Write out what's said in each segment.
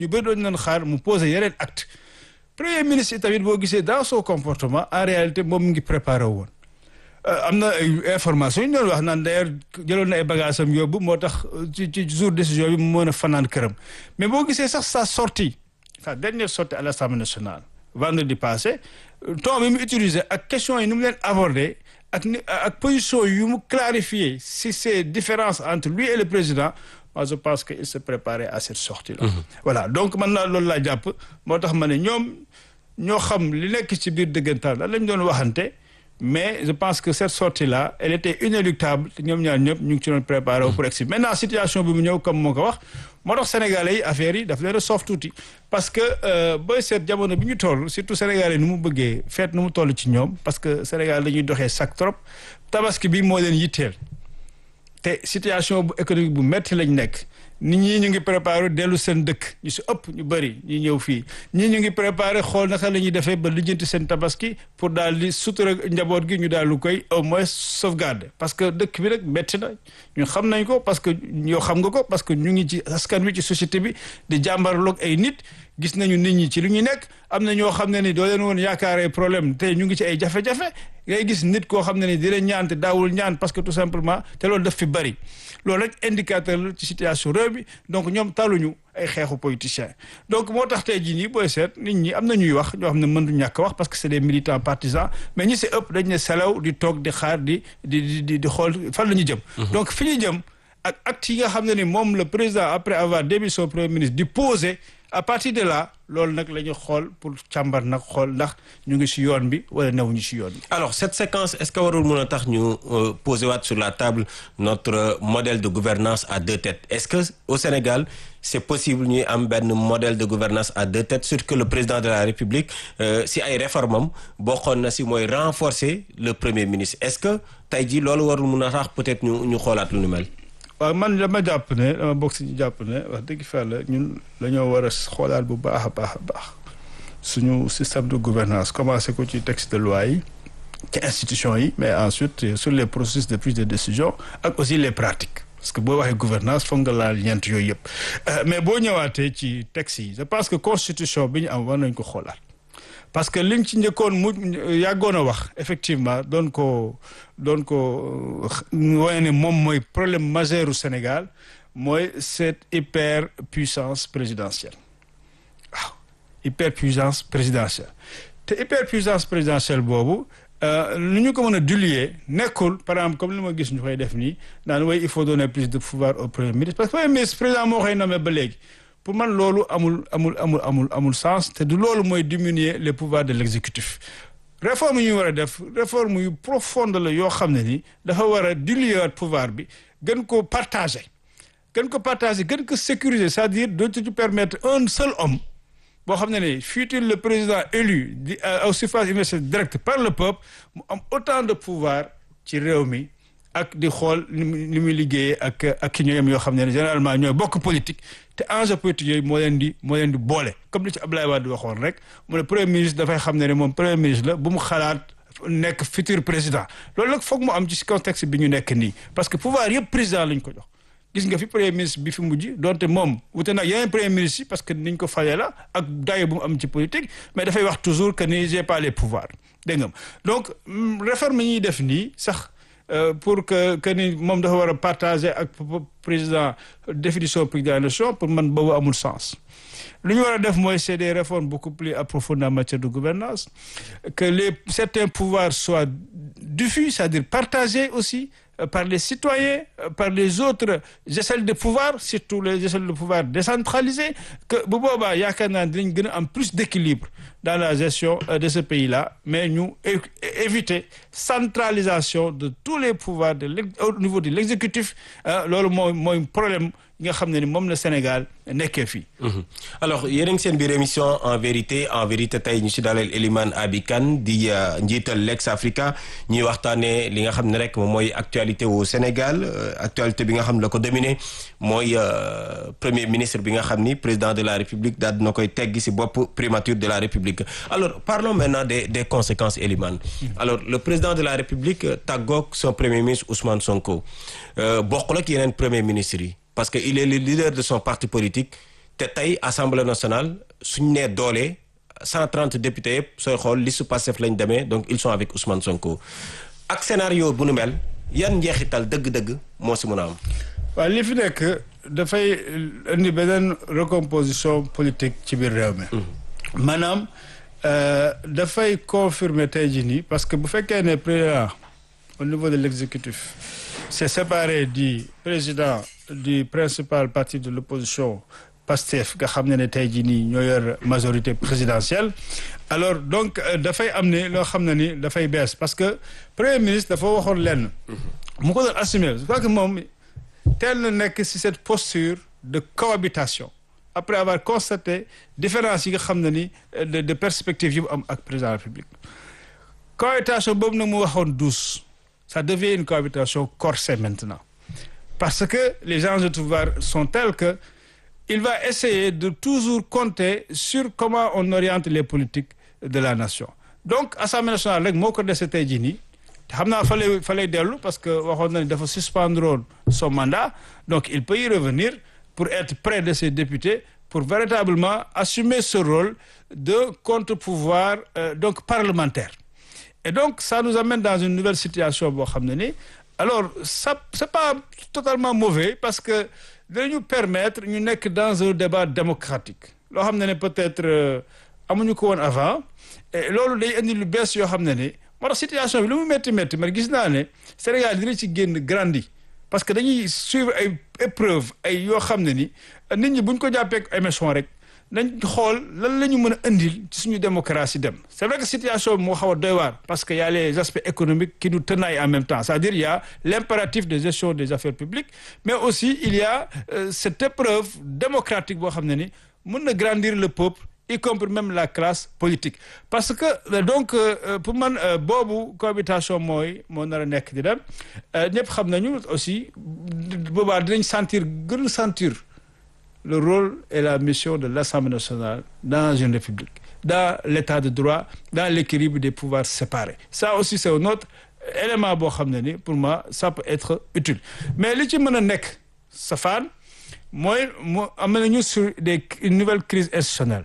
ñu bëri doon nañ xaar mu poser yeneen acte premier ministre tamit boo gisee dans son comportement en réalité moom mu ngi préparé woon am na ay information ñu doon wax naan d'ailleurs jëloon na ay bagages am yóbbu moo tax ci ci jour décision bi mu mën a fanaan këram mais boo gisee sax sa sortie sa dernière sortie à l'Assemblée nationale vendredi passé ton bi mu utilisé ak question yi ni mu leen abordé ak ni ak position yu mu clarifié si ces différences entre lui et le président moi je pense que il se préparait à cette sortie là voilà donc man naa loolu laa jàpp moo tax ma ne ñoom ñoo xam li nekk ci biir dëggantaan lan lañ doon waxante mais je pense que cette sortie là elle était inéluctable te ñoom ñaar ñëpp ñu ngi ci doon préparé wu pour egsi maintenant situation bi mu ñëw comme moo ko wax moo tax sénégalais yi affaire yi daf leen a soof tuuti parce que booy seet jamono bi ñu toll surtout sénégalais nu mu bëggee feet nu mu toll ci ñoom parce que Sénégal dañuy doxee sac trop tabaski bi moo leen yitteel te situation bu économique bu metti lañ nekk nit ñi ñu ngi préparé dellu seen dëkk ñu si ëpp ñu bëri ñi ñëw fii ñii ñu ngi préparé xool naka la ñuy defee ba lijjanti seen tabaski pour daal di sutura njaboot gi ñu daal lu koy au moins sauvegarder parce que dëkk bi rek metti na ñu xam nañ ko parce que yow xam nga ko parce que ñu ngi ci askan wi ci société bi di jàmbarloog ay nit gis nañu nit ñi ci lu ñu nekk am na ñoo xam ne ni doo leen woon yaakaaree problème te ñu ngi ci ay jafe-jafe ngay gis nit koo xam ne ni dina ñaan te daawul ñaan parce que tout simplement te loolu daf fi bari loolu rek indicateur la ci situation réew mi donc ñoom taluñu ay xeexu politiciens donc moo tax tey jii nii booy seet nit ñi am na ñuy wax ñoo xam ne mëndu ñàkk wax parce que c'est des militants partisans mais ñi si ëpp dañ ne selaw di toog di xaar di di di di xool fan la ñu jëm donc fi ñu jëm ak acte yi nga xam ne ni moom le président après avoir démis son premier ministre di poser à partir de là loolu nag la ñu xool pour càmbar nag xool ndax ñu ngi ci yoon bi wala newuñu ci yoon bi. alors cette séquence est-ce que warul mën a tax ñu poser waat sur la table notre modèle de gouvernance à deux têtes est-ce que au Sénégal c'est possible ñuy am benn modèle de gouvernance à deux têtes surtout que le président de la République si ay réformes am bokkoon na si mooy renforcer le premier ministre est-ce que tey jii loolu warul mën a tax peut-être ñu ñu xoolaat lu ni mel. waaw man dama jàpp ne dama bokk si ñu jàpp ne wax dëgg fa la ñun dañoo war a xoolaat bu baax a baax a baax suñu système de gouvernance commencé ko ci texte de loi yi ci institution yi mais ensuite sur les processus de prise de décision ak aussi les pratiques parce que boo waxee gouvernance foog nga laal ñeent yooyu yëpp mais boo ñëwaatee ci texte yi je pense que constitution bi ñu am war nañ ko xoolaat parce que liñ ci njëkkoon mu yàggoon a wax effectivement doon ko doon ko wane ne moom mooy problème majeur u Sénégal mooy cette hyper puissance présidentielle waaw hyper puissance présidentielle te hyper puissance présidentielle boobu lu ñu ko mën a diluer nekkul par exemple comme li ma gis ñu koy def nii naan way il faut donner plus de pouvoir au premier ministre parce que premier ministre président moo koy nommé ba léegi pour man loolu amul amul amul amul amul sens te du loolu mooy diminuer les pouvoirs de l'exécutif réforme yi ñu war a def réforme yu profonde la yoo xam ne ni dafa war a diluer pouvoir bi gën ko partager gën ko partager gën ko sécuriser c'est-à-dire dootu permettre un seul homme boo xam ne ni fut-il le président élu di au suffrage universel direct par le peuple mu am autant de pouvoir ci réew mi ak di xool ni muy ni muy liggéeyee ak ak ki ñoom yoo xam ne généralement ñooy bokk politique te enjeu politique yooyu moo leen di moo leen di boole comme li ci Abdoulaye Wade waxoon rek mu ne premier ministre dafay xam ne ne moom premier ministre la bu mu xalaat nekk futur président loolu nag foog mu am ci contexte bi ñu nekk nii parce que pouvoir yëpp président lañ ko jox gis nga fi premier ministre bi fi mujj donte moom wute nag yeneen premier ministre yi parce que niñ ko falee la ak dayo bu mu am ci politique mais dafay wax toujours que ni j'ai pas les pouvoirs dégg nga donc réforme yi ñuy def nii sax pour que que ni moom dafa war a partager ak président définition politique de la nation pour man boobu amul sens lu ñu war a def mooy c'est des réformes beaucoup plus approfondies en matière de gouvernance que les certains pouvoirs soient diffus c'est-à-dire partagés aussi par les citoyens par les autres échelles de pouvoir surtout les échelles de pouvoir décentralisées que bu boobaa yaakaar naa dinañ gën a am plus d'équilibre dans la gestion de ce pays-là mais ñu éviter centralisation de tous les pouvoirs de au niveau de l'exécutif loolu mooy mooy problème yi nga xam ne ni moom la Sénégal nekkee fii. alors yéen a ngi seen biir émission en vérité en vérité tey ñu si dalal Elimane Abi Kane di njiital Lex Africa ñuy waxtaanee li nga xam ne rek moom mooy actualité au Sénégal actualité bi nga xam ne la ko dominé mooy premier ministre bi nga xam ni président de la République daal dina koy teggi si bopp primature de la République alors parlons maintenant des des conséquences Elimane alors le président de la République tàggoog son premier ministre Ousmane Sonko bokkul ak yeneen premier ministre yi. parce que il est le leader de son parti politique te tey assemblée nationale suñ nee doole 130 députés yëpp sooy xool liste Pastef lañ demee donc ils sont avec Ousmane Sonko ak scénario bu nu mel yan njeexital dëgg-dëgg moo si mën a am. waaw li fi nekk dafay indi beneen recomposition politique ci biir réew mi. maanaam dafay confirmer tey jii nii parce que bu fekkee ne président au niveau de l'exécutif s'est séparé du président du principal parti de l'opposition Pastef nga xam ne ne tey jii nii ñoo yor majorité présidentielle alors donc dafay am ne loo xam ne ni dafay bees parce que premier ministre dafa waxoon lenn mu ko doon assumer je crois que moom teel na nekk ci cette posture de cohabitation après avoir constaté différence yi nga xam ne ni de de perspective yi mu am ak président de la République cohabitation boobu nag mu waxoon douce ça devient une cohabitation corsée maintenant parce que les enjeux de pouvoir sont tels que il va essayer de toujours compter sur comment on oriente les politiques de la nation donc Assemblée nationale rek moo ko dese tey jii nii te xam naa fa lay fa lay dellu parce que waxoon na ni dafa suspendre son mandat donc il peut y revenir pour être près de ses députés pour véritablement assumer ce rôle de contre-pouvoir euh, donc parlementaire et donc ça nous amène dans une nouvelle situation boo xam ne ni alors ça c'est pas totalement mauvais parce que dañu permettre ñu nekk dans un débat démocratique loo xam ne ne peut-être amuñu ko woon avant et loolu day indi lu bees yoo xam ne ni moo tax situation bi lu mu métti métti mais gis naa ne Sénégal dina ci génn grandi parce que dañuy suivre ay épreuves ay yoo xam ne ni nit ñi buñ ko jàppee émission rek nañ xool lan la ñu mën a indil ci suñu démocratie dem c'est vrai que situation bi moo xaw a doy waar parce que y a les aspects économiques qui nous tenaillent en même temps c'est-à-dire il y a l'impératif de gestion des affaires publiques mais aussi il y a euh, cette épreuve démocratique boo xam ne ni mën na grandir le peuple y compris même la classe politique parce que euh, donc euh, pour man boobu cohabitation mooy moo nar a nekk di dem ñëpp xam nañu aussi boobaa dinañ sentir gën a sentir le rôle et la mission de l'Assemblée nationale dans une république dans l'état de droit dans l'équilibre des pouvoirs séparés ça aussi c'est un autre élément boo xam ne ni pour moi ça peut être utile mais li ci mën a nekk safaan mooy mu am nañu sur des une nouvelle crise institutionnelle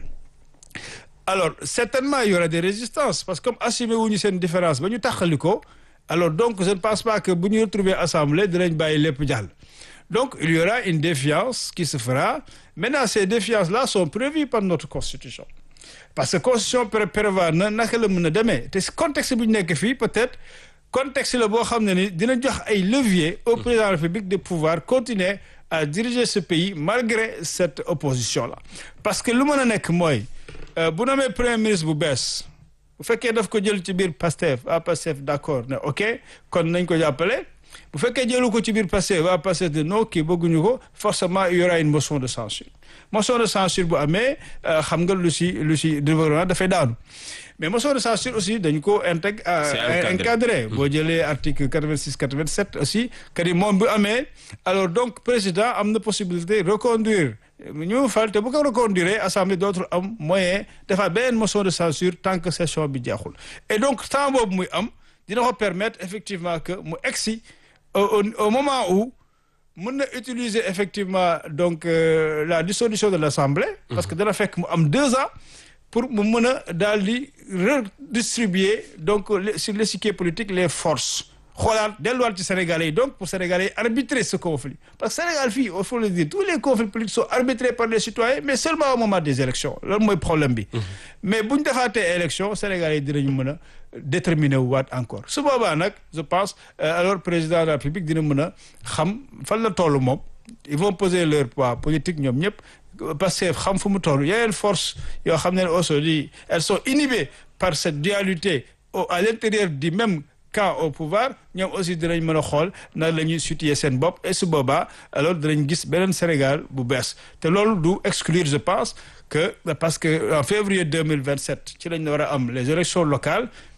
alors certainement il y aura des résistances parce que comme assumé wuñu seen différence ba ñu taxali ko alors donc je ne pense pas que bu ñu retrouver assemblée dinañ bàyyi lépp jàll donc il y aura une défiance qui se fera maintenant ces défiances-là sont prévues par notre constitution parce que constitution prévoit na naka la mën a demee te contexte bu ñu nekk fii peut-être contexte la boo xam ne ni dina jox ay leviers au président de la République de pouvoir continuer à diriger ce pays malgré cette opposition-là parce que lu mën a nekk mooy bu namee premier ministre bu bees bu fekkee daf ko jël ci biir Pastef ah Pastef d'accord ne ok kon nañ ko jàppale bu fekkee jëlu ko ci biir Pastef waa Pastef de non kii bëgguñu ko forcément il y aura une motion de censure motion de censure bu amee xam nga lu si lu si gouvernement dafay daanu mais motion de censure aussi dañu ko intègre encadré boo jëlee article 86 87 aussi que ni moom bu amee alors donc président am na possibilité reconduire ñu fal te bu ko reconduire assemblée dootul am moyen dafa beneen motion de censure tant que session bi jeexul et donc temps boobu muy am dina ko permettre effectivement que mu egsi au au moment où mën na utiliser effectivement donc euh, la dissolution de l'Assemblée parce que dana fekk mu am deux ans pour mu mën a daal di redistribuer donc sur l'échiquier politique les forces xoolaat delluwaat ci Sénégalais yi donc pour Sénégalais yi arbitrer ce conflit parce que Sénégal fii il faut le dire tous les conflits politiques sont arbitrés par les citoyens mais seulement au moment des élections loolu mooy problème bi mais bu ñu defaatee élection Sénégalais yi dinañu mën a déterminer wu waat encore su boobaa nag je pense alors président de la République dina mën a xam fan la toll moom ils vont poser leur poids politique ñoom ñëpp parce que xam fu mu toll yeneen force yoo xam ne aujourd'hui elles sont inhibées par cette dualité au à l'intérieur du même camp au pouvoir ñoom aussi dinañ mën a xool na la ñuy situer seen bopp et su boobaa alors dinañ gis beneen Sénégal bu bees te loolu du exclure je pense que parce que en février 2027 ci lañ war a am les élections locales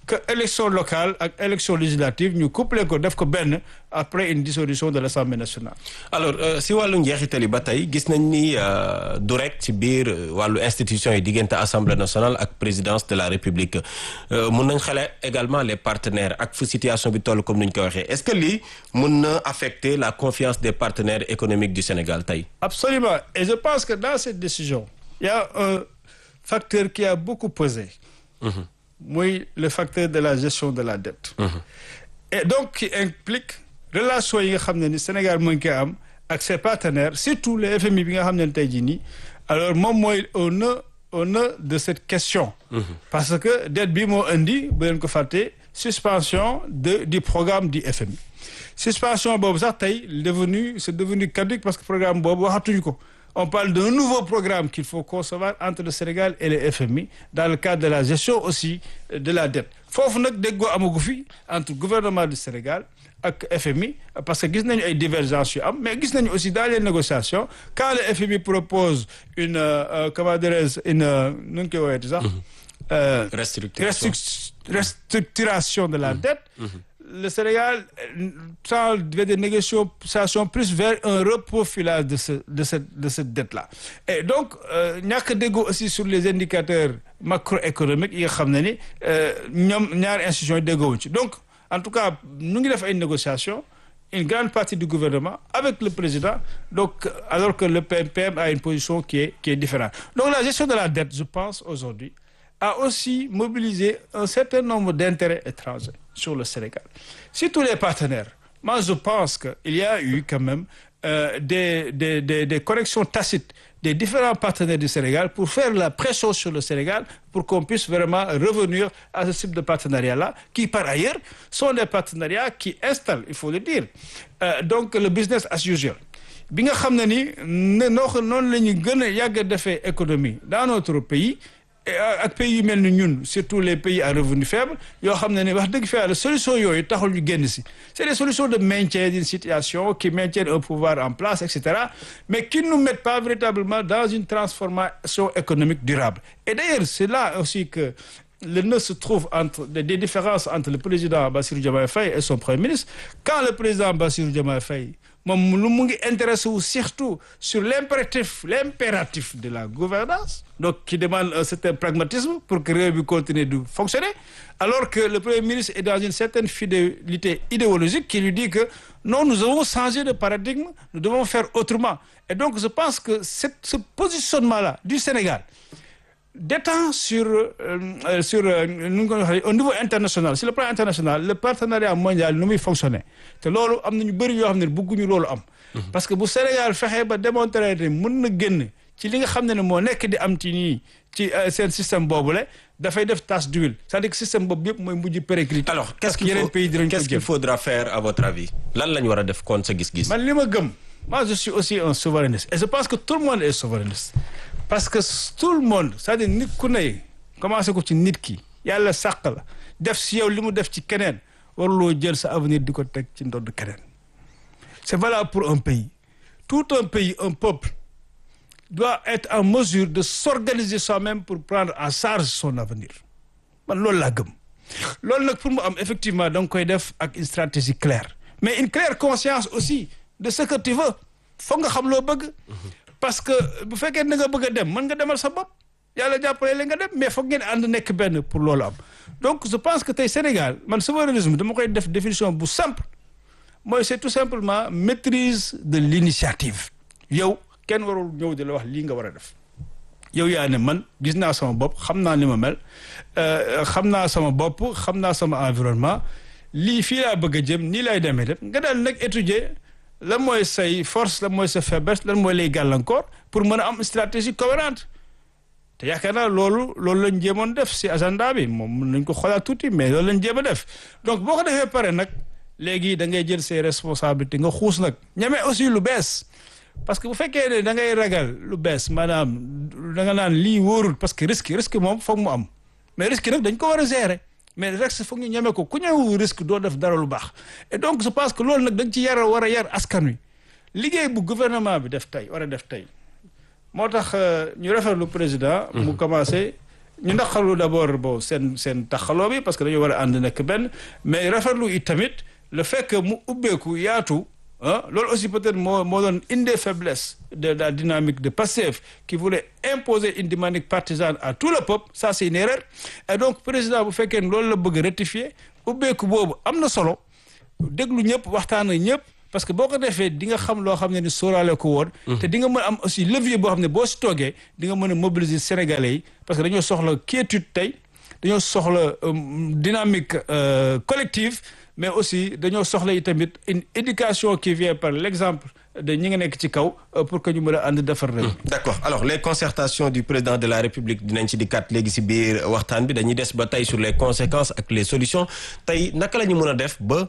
que élection locale ak élection législative ñu couplé ko def ko benn après une dissolution de l'Assemblée nationale. alors si wàllu njeexital yi ba tey gis nañ ni du rek ci biir wàllu institution yi diggante assemblée nationale ak présidence de la république mun nañ xale également les partenaires ak fu situation bi toll comme ni ñu ko waxee est-ce que lii mun na affecter la confiance des partenaires économiques du Sénégal tey. absolument et je pense que dans cette décision il y a un facteur qui a beaucoup pesé. muy le facteur de la gestion de la dette. et donc qui implique relation yi nga xam ne ni Sénégal mu ngi koy am ak ses partenaires surtout le FMI bi nga xam ne tey jii nii alors moom mooy au nœud au nœud de cette question. parce que dette bi moo indi bu leen ko fàtte suspension de du programme du FMI. suspension boobu sax tey devenu c'est devenu caduc parce que programme boobu waxatuñu ko. on parle d'un nouveau programme qu'il faut concevoir entre le Sénégal et le FMI dans le cadre de la gestion aussi de la dette foofu nag déggoo amagu fi entre gouvernement du Sénégal ak FMI parce que gis nañu ay divergences yu am mais gis nañu aussi dans les négociations quand le FMI propose une euh, comment dirais-je une nu ñu koy woowee sax. restructuration restructuration de la dette. le Sénégal tend vers des négociations plus vers un reprofilage de ce de cette de cette dette-là et donc ñàkk a déggoo aussi sur les indicateurs macroéconomiques yi nga xam ne ni ñoom ñaari institutions yi déggoowuñ ci donc en tout cas ñu ngi def ay négociations une grande partie du gouvernement avec le président donc alors que le PMPM a une position qui est qui est différente donc la gestion de la dette je pense aujourd'hui a aussi mobilisé un certain nombre d'intérêts étrangers sur le Sénégal. Si tous les partenaires, moi je pense qu'il y a eu quand même euh, des, des, des, des corrections tacites des différents partenaires du Sénégal pour faire la pression sur le Sénégal pour qu'on puisse vraiment revenir à ce type de partenariat-là, qui par ailleurs sont des partenariats qui installent, il faut le dire, euh, donc le business as usual. bi nga xam ne ni ne noo noonu la ñu gën a yàgg a defee économie dans notre pays ak pays yu mel ni ñun surtout les pays à revenu faible yoo xam ne ne wax dëgg fa yàlla solution yooyu taxul ñu génn si c'est des solutions de maintien d'une situation qui maintiennent un pouvoir en place et cetera mais qui ne nous mettent pas véritablement dans une transformation économique durable et d'ailleurs c'est là aussi que le nœud se trouve entre des différences entre le président Bassirou Diomaye Faye et son premier ministre quand le président Bassirou Diomaye Faye moom lu mu ngi intéressé wu surtout sur l'impératif l'impératif de la gouvernance donc qui demande un certain pragmatisme pour que réew bi continue de fonctionner alors que le premier ministre est dans une certaine fidélité idéologique qui lui dit que non nous avons changé de paradigme nous devons faire autrement et donc je pense que cette, ce positionnement-là du Sénégal d'étant sur euh, sur nu ñu ko waxee au niveau international sur le plan international le partenariat mondial nu muy fonctionner te loolu am na ñu bëri yoo xam ne bëgguñu loolu am. parce que bu Sénégal fexee ba démontrer ne mën na génn ci li nga xam ne ne moo nekk di am ci nii ci seen système boobule dafay def tache d'huile c'est-à-dire que système boobu yëpp mooy mujj périclite. alors qu'est-ce qu'il yeneen faut pays dinañ ko qu'est-ce qu'il jëm. faudra faire à votre avis lan la ñu war a def kon sa gis-gis. man li ma gëm moi je suis aussi un souverainiste et je pense que tout le monde est souverainiste parce que tout le monde c'est-à-dire nit ku ne commencé ko ci nit ki yàlla sàq la def si yow li mu def ci keneen waruloo jël sa avenir di ko teg ci ndodd keneen c'est valable pour un pays tout un pays un peuple doit être en mesure de s'organiser soi-même pour prendre en charge son avenir man loolu laa gëm loolu nag pour mu am effectivement da nga koy def ak une stratégie claire mais une claire conscience aussi de ce que tu veux foog nga xam loo bëgg parce que bu fekkee da nga bëgg a dem mën nga demal sa bopp yàlla jàppale la nga dem mais foog ngeen ànd nekk benn pour loolu am donc je pense que tey Sénégal man souverainisme dama koy def définition bu simple mooy c'est tout simplement maîtrise de l'initiative yow kenn warul ñëw di la wax lii nga war a def yow yaa ne man gis naa sama bopp xam naa ni ma mel euh, xam naa sama bopp xam naa sama environnement lii fii laa bëgg a jëm nii lay demee def nga daal nag étudier lan mooy say force lan mooy sa faiblesse lan mooy lay gàllankoor pour mën a am stratégie cohérente te yaakaar naa loolu loolu lañ jéemoon def si agenda bi moom mën nañ ko xoolaat tuuti mais loolu lañ jéem a def donc boo ko defee pare nag léegi da ngay jël ses responsabilités nga xuus nag ñeme aussi lu bees parce que bu fekkee ne da ngay ragal lu bees maanaam da nga naan lii wóorul parce que risque risque moom foog mu am mais risque nag dañ ko war a gérer mais risque foog ñu ñeme ko ku ñëw risque doo def dara lu baax et donc je pense que loolu nag dañ ci yar war a yar askan wi liggéey bu gouvernement bi def tey war a def tey moo tax ñu rafetlu président mu commencé ñu naqarlu d'abord bon seen seen taxaloo bi parce que dañoo war a ànd nekk benn mais rafetlu it tamit le fait que mu ubbeeku yaatu ah loolu aussi peut-être moo moo doon une des faiblesses de la dynamique de Pastef qui voulait imposer une dynamique partisane à tout le peuple ça c'est une erreur et donc président bu fekkee ne loolu la bëgg rectifier ubbeeku boobu am na solo déglu ñëpp waxtaan ak ñëpp parce que boo ko defee di nga xam loo xam ne ni sóoraale ko woon te di nga mën am aussi levier boo xam ne boo si toogee di nga mën a mobiliser sénégalais yi parce que dañoo soxla quiétude tey dañoo soxla dynamique collective mais aussi dañoo soxla yi tamit une éducation qui vient par l'exemple de ñi nga nekk ci kaw pour que ñu mën a ànd defar réew d'accord alors les concertations du président de la république dinañ ci dikkaat léegi ci biir waxtaan bi dañuy des ba tey sur les conséquences ak les solutions tey naka la ñu mën a def ba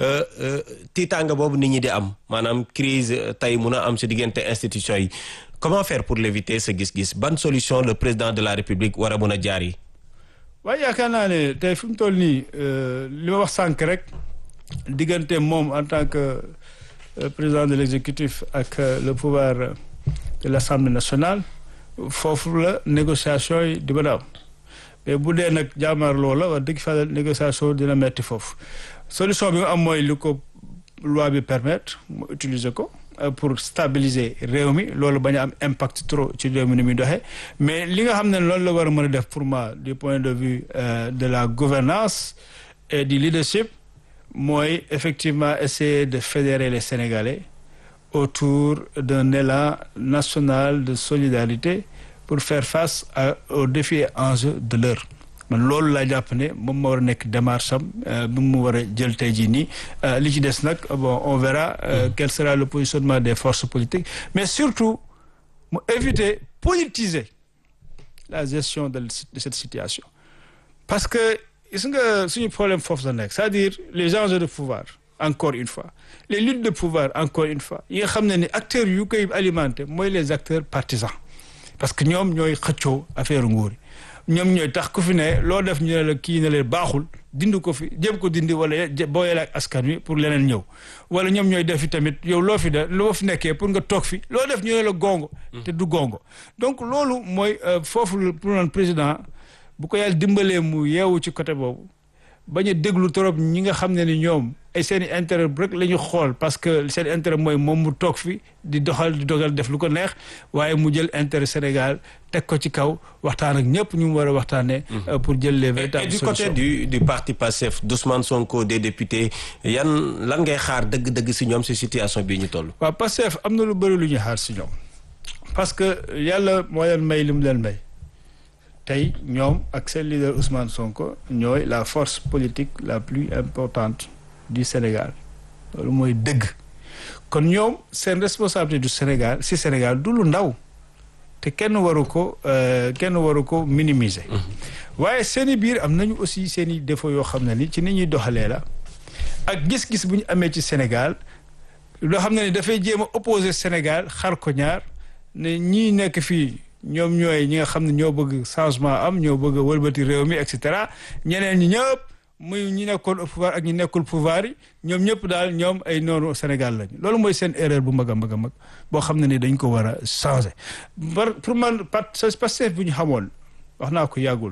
tiitaanga boobu nit ñi di am maanaam crise tey mun a am ci diggante institutions yi comment faire pour l'éviter sa gis-gis ban solution le président de la république war a mën a jaar yi waaye yaakaar naa ne tey fi mu toll nii li ma wax sànq rek diggante moom en tant que président de l'exécutif ak le pouvoir de l'Assemblée nationale foofu la négociation yi di mën a am mais bu dee nag jaamaarloo la wax dëgg fa négociation dina metti foofu solution bi mu am mooy li ko loi bi permettre mu utiliser ko pour stabiliser réew mi loolu bañ a am impact trop ci réew mi ni muy doxee mais li nga xam ne loolu la war a mën a def pour moi du point de vue de la gouvernance et du leadership mooy effectivement essayer de fédérer les Sénégalais autour d'un élan national de solidarité pour faire face à, aux défis et enjeux de l'heure man loolu laa jàpp ne moom moo war a nekk démarche am bi mu war a jël tey jii nii li ci des nag bon on verra euh, quel sera le positionnement des forces politiques mais surtout mu éviter politiser la gestion de, de cette situation parce que gis nga suñu problème foofu la nekk c'est-à-dire les enjeux de pouvoir encore une fois les luttes de pouvoir encore une fois yi nga xam ne ni acteurs yu koy alimenter mooy les acteurs partisans parce que ñoom ñooy xëccoo affaire nguur yi ñoom ñooy tax ku fi ne loo def ñu ne la kii ne leen baaxul dindi ko fi jéem ko dindi wala booyee ak askan wi pour leneen ñëw wala ñoom ñooy def fi tamit yow loo fi de loo fi nekkee pour nga toog fi loo def ñu ne la gongo te du gongo donc loolu mooy foofu pour naan président bu ko yàlla dimbalee mu yeewu ci côté boobu bañ a déglu trop ñi nga xam ne ni ñoom ay seen i intérêt rek la ñu xool parce que seen intérêt mooy moom mu toog fi di doxal di dogal def lu ko neex waaye mu jël intérêt Sénégal teg ko ci kaw waxtaan ak ñëpp ñu mu war a waxtaanee. pour jël les véritables et solutions. du côté du du parti Pastef d'Ousmane Sonko des députés yan lan ngay xaar dëgg-dëgg si ñoom si situation bii ñu toll. waaw Pastef am na lu bëri lu ñuy xaar si ñoom parce que yàlla moo leen may li mu leen may. tey ñoom ak seen leader Ousmane Sonko ñooy la force politique la plus importante du Sénégal loolu mooy dëgg kon ñoom seen responsabilité du Sénégal si Sénégal du lu ndaw te kenn waru ko kenn waru ko minimiser. waaye seen i biir am nañu aussi seen i défauts yoo xam ne ni ci ni ñuy doxalee la ak gis-gis bu ñu amee ci Sénégal loo xam ne ni dafay jéem a opposer Sénégal xar ko ñaar ne ñii nekk fii. ñoom ñooy ñi nga xam ne ñoo bëgg changement am ñoo bëgg a wëlbati réew mi et cetera ñeneen ñi ñëpp muy ñi nekkoon au pouvoir ak ñi nekkul pouvoir yi ñoom ñëpp daal ñoom ay noonu Sénégal lañu loolu mooy seen erreur bu mag a mag a mag boo xam ne ni dañ ko war a changer. par pour man Pastef bu ñu xamoon wax naa ko yàggul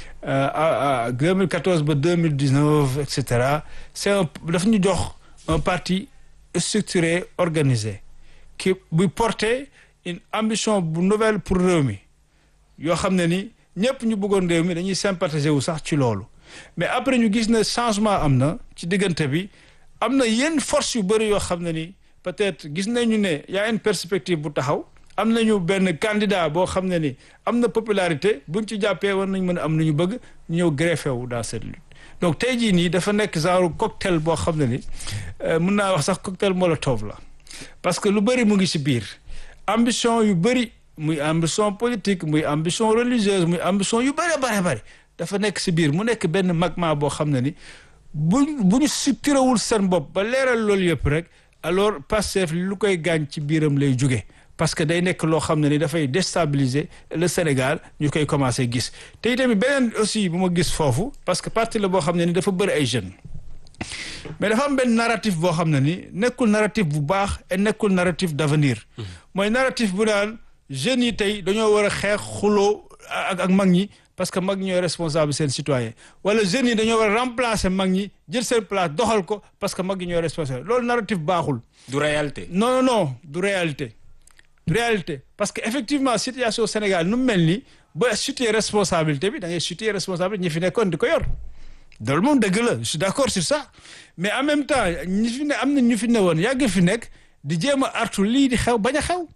à 2014 ba 2019 et cetera c'est un daf ñu jox un parti structuré organisé qui buy porter. une ambition bu nouvelle pour réew mi yoo xam ne ni ñëpp ñu bëggoon réew mi dañuy sympathiser wu sax ci loolu mais après ñu gis ne changement am na ci diggante bi am na yenn force yu bëri yoo xam ne ni peut-être gis nañu ne y a une perspective bu taxaw am nañu benn candidat boo xam ne ni am na popularité buñ ci jàppee war nañ mën a am lu ñu bëgg ñu ñëw greffé wu dans cette lutte donc tey jii nii dafa nekk genre cocktail boo xam ne ni mën naa wax sax cocktail molotov la parce que lu bëri mu ngi ci biir ambition yu bëri muy ambition politique muy ambition religieuse muy ambition yu bëri bëri bëri dafa nekk si biir mu nekk benn magma boo xam ne ni bu bu ñu suttirawul seen bopp ba leeral loolu yëpp rek alors Pastef lu koy gaañ ci biiram lay jóge parce que day nekk loo xam ne ni dafay déstabiliser le Sénégal ñu koy commencer gis te itamit beneen aussi bu ma gis foofu parce que parti la boo xam ne ni dafa bëri ay jeunes mais dafa am benn narratif boo xam ne ni nekkul narratif bu baax et nekkul narratif d'avenir mooy narratif bu naan jeunes yi tey dañoo war a xeex xuloo ak ak mag ñi parce que mag ñooy responsable seen citoyen wala jeunes yi dañoo war a remplacer mag ñi jël seen place doxal ko parce que mag ñi ñooy responsable loolu narratif baaxul. du réalité. non non non du réalité du réalité parce que effectivement situation Sénégal nu mu mel nii ba situer responsabilité bi da ngay situer responsabilité ñi fi nekkoon di ko yor loolu moom dëgg la je suis d'accord sur ça mais en même temps ñi fi ne am na ñu fi ne woon yàgg fi nekk di jéem a artu lii di xew bañ a xew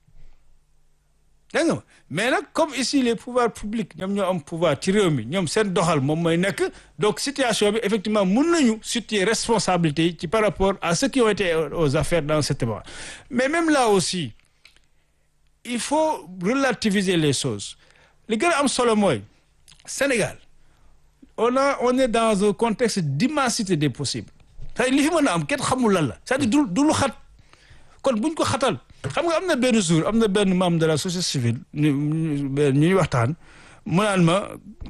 dégg nga mais nag comme ici les pouvoirs publics ñoom ñoo am pouvoir ci réew mi ñoom seen doxal moom mooy nekk donc situation bi effectivement mun nañu situer responsabilité yi ci par rapport à ceux qui ont été aux affaires dans ce moment mais même là aussi il faut relativiser les choses li gën a am solo mooy Sénégal on a on est dans un contexte d'immensité des possibles c'est-à-dire li fi mën a am kenn xamul lan la c'est-à-dire du du lu xat kon buñ ko xatal xam nga am na benn jour am na benn membre de la société civile ñu ñuy waxtaan mu naan ma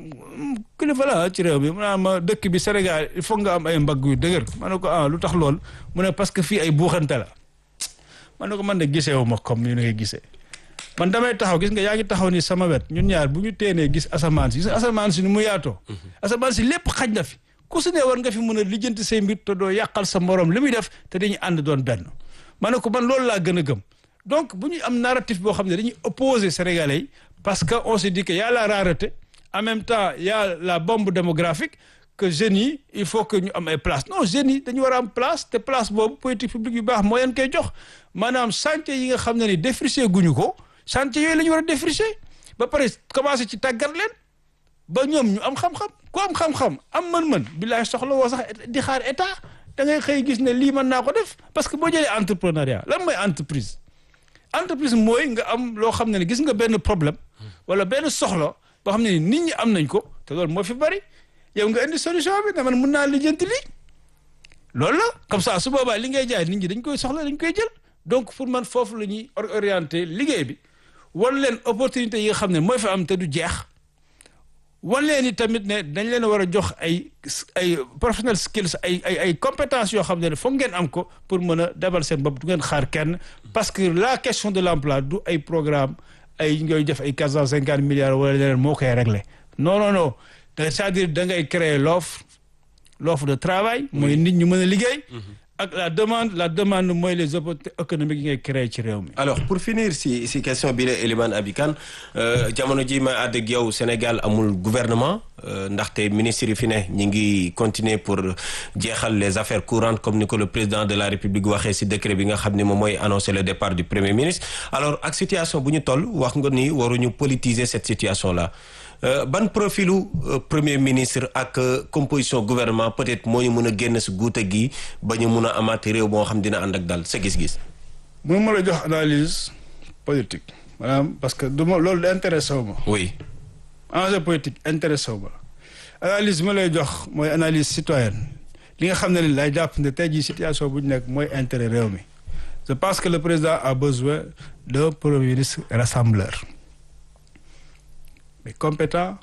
kilifa la ci réew mi mu naan ma dëkk bi Sénégal il faut nga am ay mbagg yu dëgër ma ne ko ah lu tax lool mu ne parce que fii ay buuxante la ma ne ko man de gisee wu ma comme ni ngay gisee man damay taxaw gis nga yaa ngi taxaw ni sama wet ñun ñaar bu ñu teenee gis asamaan si gis asamaan si ni mu yaatoo asamaan si lépp xaj na fi ku su ne war nga fi mën a lijjanti say mbir te doo yàqal sa morom li muy def te dañuy ànd doon benn ma ne ko man loolu laa gën a gëm donc bu ñuy am narratif boo xam ne dañuy opposer sénégalais yi parce que on se dit que y a la rareté en même temps y a la bombe démographique que jeunes yi il faut que ñu am ay place non jeunes yi dañu war a am place te place boobu politique publique yu baax moo leen koy jox maanaam chantier yi nga xam ne ni défriché guñu ko chantier yooyu la ñu war a défriché ba pare commencé ci tàggat leen ba ñoom ñu am xam-xam ku am xam-xam am mën-mën billaay soxla woo sax di xaar état da ngay xëy gis ne lii mën naa ko def parce que boo jëlee entrepreneuriat lan mooy entreprise entreprise mooy nga am loo xam ne ne gis nga benn problème wala benn soxla boo xam ne ni nit ñi am nañ ko te loolu moo fi bari yow nga indi solution bi ne man mun naa lijjanti lii loolu la comme ça su boobaa li ngay jaay nit ñi dañ koy soxla dañ koy jël donc pour man foofu la ñuy orienté liggéey bi wan leen opportunité yi nga xam ne mooy fi am te du jeex wan leen ni tamit ne dañ leen a war a jox ay ay professional skills ay ay ay compétences yoo xam ne foog ngeen am ko pour mën a demal seen bopp du ngeen xaar kenn parce que la question de l'emploi du ay programme ay ngay def ay quatre cent cinquante milliards wala leneen moo koy régler non non non c'est-à-dire da ngay créer l'offre l'offre de travail mooy nit ñu mën a liggéey ak la demande la demande mooy les opportunités économiques yi ngay créer ci réew mi. alors pour finir si si question bi la Elimane Abikan jamono ji ma àdd ak yow Sénégal amul gouvernement ndaxte ministre yi fi ne ñi ngi continuer pour jeexal les affaires courantes comme ni ko le président de la République waxee si décret bi nga xam ne moom mooy annoncer le départ du premier ministre alors ak situation bu ñu toll wax nga ni waruñu politiser cette situation là. Euh, ban profilu euh, premier ministre ak euh, composition gouvernement peut-être moo ñu mën a génn si guute gi ba ñu mun a amaat réew boo xam dina ànd ak dal sa gis-gis. mu ma la jox analyse politique maanaam parce que du ma loolu intéressé wu ma. oui. enjeu politique intéressé wu ma analyse ma lay jox mooy analyse citoyenne li nga xam ne ni lay jàpp ne tey jii situation bu ñu nekk mooy intérêt réew mi je pense que le président a besoin d'un premier ministre rassembleur. mais compétent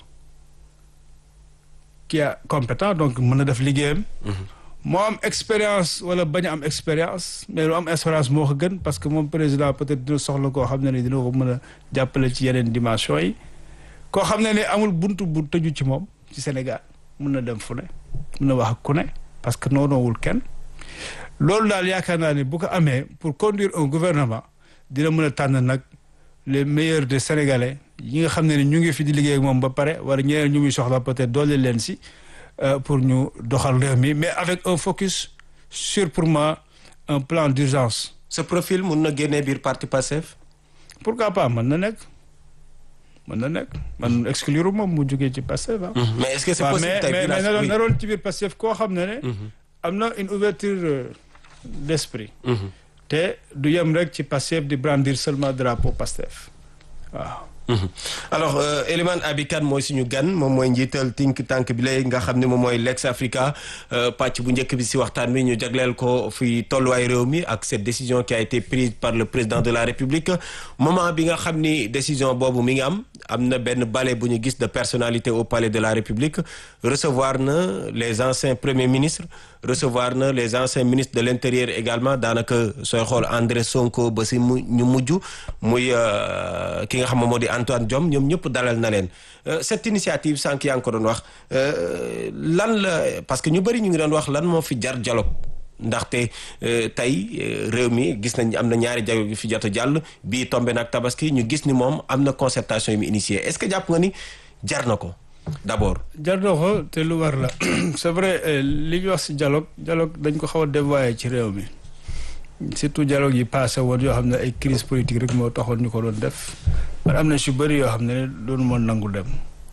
qui a compétent donc mën na def liggéeyam. moo am expérience wala bañ a am expérience mais lu am expérience moo ko gën parce que moom président peut-être dina soxla koo xam ne ni dina ko mën a jàppale ci yeneen dimension yi koo xam ne ni amul buntu bu tëju ci moom ci Sénégal mun na dem fu ne mun na wax ak ku ne parce que noonoowul kenn loolu daal yaakaar naa ne bu ko amee pour conduire un gouvernement dina mën a tànn nag les meilleurs des Sénégalais yi nga xam ne ni ñu ngi fi di liggéey ak moom ba pare wala ñeneen ñu muy soxla peut-être doole leen si pour ñu doxal réew mi mais avec un focus sur pour moi un plan d'urgence. ce profil mun na génnee biir parti Pastef. pourquoi pas mën na nekk mën na nekk man exclure moom mu jógee ci Pastef ah. mais est-ce que c'est possible tey mais mais na doon na doon ci biir Pastef koo xam ne ne. am na une ouverture d'esprit. te du yem rek ci Pastef di brandir seulement drapeau Pastef waaw. alors Elimane Abikan mooy suñu gan moom mooy njiital think tank bi lay nga xam ne moom mooy Lex Africa pàcc bu njëkk bi si waxtaan bi ñu jagleel ko fi tolluwaay réew mi ak cette décision qui a été prise par le président de la République moment bi nga xam ni décision boobu mi ngi am am na benn balai bu ñu gis de personnalité au palais de la République recevoir na les anciens premiers ministres recevoir na les anciens ministres de l'intérieur également daanaka sooy xool André Sonko ba si mu ñu mujj muy ki nga xam ne moo di Antoine Diome ñoom ñëpp dalal na leen cette initiative sànq yaa ngi ko doon wax lan la parce que ñu bëri ñu ngi doon wax lan moo fi jar dialogue ndaxte tey réew mi gis nañ am na ñaari dialogue yu fi jot a jàll bii tombé nag tabaski ñu gis ni moom am na concertation yu mu initié est-ce que jàpp nga ni jar na ko d'abord. jar na ko te lu war la c'est vrai li ñu wax ci dialogue dialogue dañ ko xaw a dévoyé ci réew mi surtout dialogue yi passé woon yoo xam ne ay crise politique rek moo taxoon ñu ko doon def man am na si bëri yoo xam ne doonu moon nangu dem